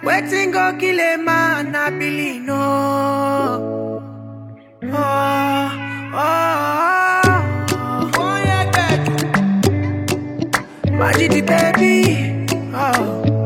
Waiting go kill a man, I believe no. Oh, oh, oh, oh, yeah, baby. Majidi baby. Oh.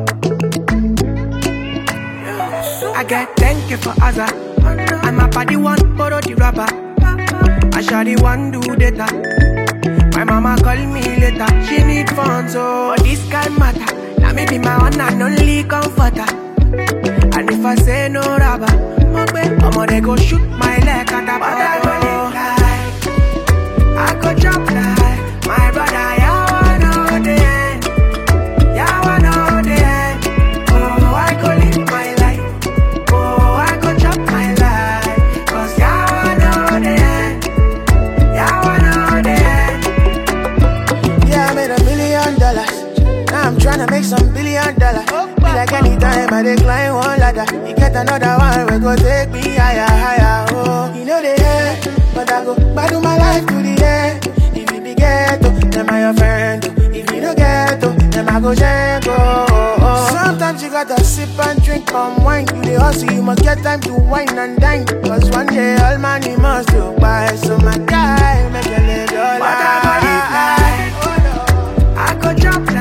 I get thank you for Azza. And my body one borrow the rubber. I shall the one do data. My mama call me later. She need funds, so but this kind matter. Now me be my one and only comforter. And if I say no rubber, I'ma they go shoot my leg at the bottom. I go drop like my brother. Yeah, I know the end. Yeah, I know the end. Oh, I go live my life. Oh, I go chop my life. Cause yeah, I know the end. Yeah, I know the end. Yeah, I made a million dollars. Now I'm tryna make some billion dollars. Be like anytime I decline one ladder. You get another one, we go take me higher, higher. Oh, you know the end, but I go battle my life to the end. If you be ghetto, then I your friend. oh. If you don't ghetto, then I go jango. Oh, oh. Sometimes you gotta sip and drink palm wine. You the hustle, you must get time to wine and dine. Cause one day all money must go by. So my guy, make a little But I go live life. I go drop